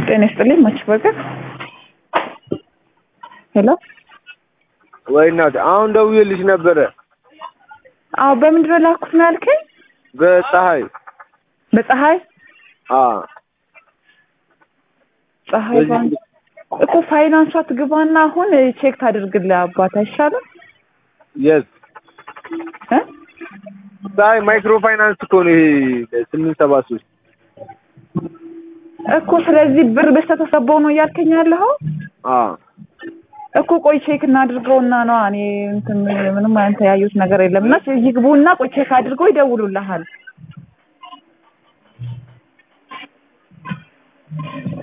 ጤና ይስጥልኝ መች በርገር ሄሎ ወይ እናቴ አሁን ደውዬልሽ ነበረ አዎ በምንድን ነው ላኩት ነው ያልከኝ በፀሐይ በፀሐይ አዎ ፀሐይ ባንክ እኮ ፋይናንሷ ትግባና አሁን ቼክ ታድርግልህ አባት አይሻልም የስ እ ፀሐይ ማይክሮ ፋይናንስ እኮ ነው ይሄ ስምንት ሰባ ሶስት እኮ ስለዚህ ብር በስተተሰበው ነው እያልከኝ ያለኸው አዎ እኮ ቆይ ቼክ እናድርገውና ነው እኔ እንትን ምንም አይነት ያዩት ነገር የለም እና ይግቡና ቆይ ቼክ አድርገው ይደውሉልሃል